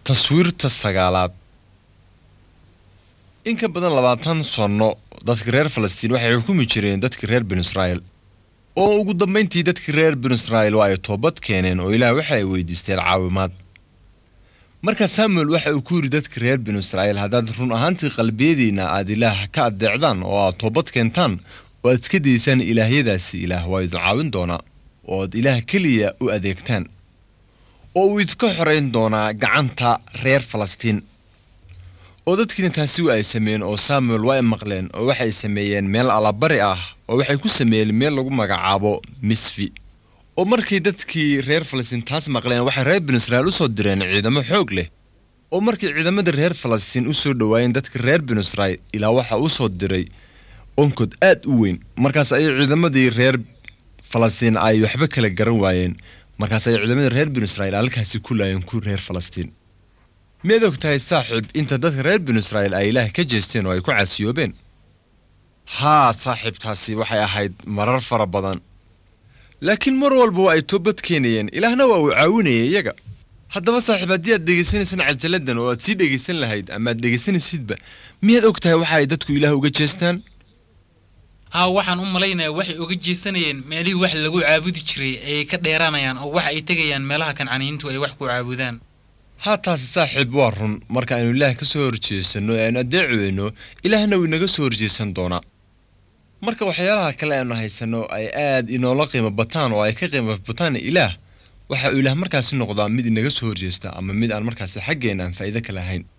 taswiirta sagaalaad in ka badan labaatan sanno dadka reer falastiin waxay xukumi jireen dadka reer binu israa'iil oo ugu dambayntii dadkii reer binu israa'iil waa ay toobad keeneen oo ilaah waxa ay weydiisteen caawimaad markaa samuel waxa uu ku yidhi dadka reer binu israa'iil haddaad run ahaantii qalbiyadiinna aad ilaah ka addeecdaan oo aad toobad keentaan oo aad iska daysaan ilaahyadaasi ilaah waa idin caawin doonaa oo aad ilaah keliya u adeegtaan oo uu idinka xorayn doonaa gacanta reer falastiin oo dadkiina taasi wa ay sameeyeen oo samuel waa ay maqleen oo waxay sameeyeen meel allabari ah oo waxay ku sameeyeen meel lagu magacaabo misfi oo markay dadkii reer falastiin taas maqleen waxay reer binu israa'iil u soo direen ciidamo xoog leh oo markay ciidamadii reer falastiin u soo dhowaayeen dadka reer binu israa'iil ilaa waxa u soo diray onkod aad u weyn markaas ayay ciidamadii reer falastiin ay waxba kala garan waayeen markaas ay ciidamadii reer binu israa'iil halkaasi ku laayeen ku reer falastiin miyaad og tahay saaxiib inta dadka reer binu israa'iil ay ilaah ka jeesteen oo ay ku caasiyoobeen haa saaxiibtaasi waxay ahayd marar fara badan laakiin mar walba waa ay toobad keenayeen ilaahna waa uu caawinayay iyaga haddaba saaxiib haddii aad dhegaysanaysaan cajaladdan oo aad sii dhegaysan lahayd ama aad dhegaysanaysidba miyaad og tahay waxa ay dadku ilaah uga jeestaan haa waxaan u malaynayaa waxay uga jeesanayeen meelihii wax lagu caabudi jiray ayay ka dheeraanayaan oo waxa ay tegayaan meelaha kancaniyiintu ay wax ku caabudaan haa taasi saaxiib waa run marka aynu ilaah ka soo horjeesanno ee aynu addeeci weyno ilaahna wuu inaga soo horjeesan doonaa marka waxyaalaha kale aynu haysanno ay aad inoola qiimo bataan oo ay ka qiimo bataan ilaah waxa uu ilaah markaasi noqdaa mid inaga soo horjeesta ama mid aan markaasi xaggeenna aan faa'iido ka lahayn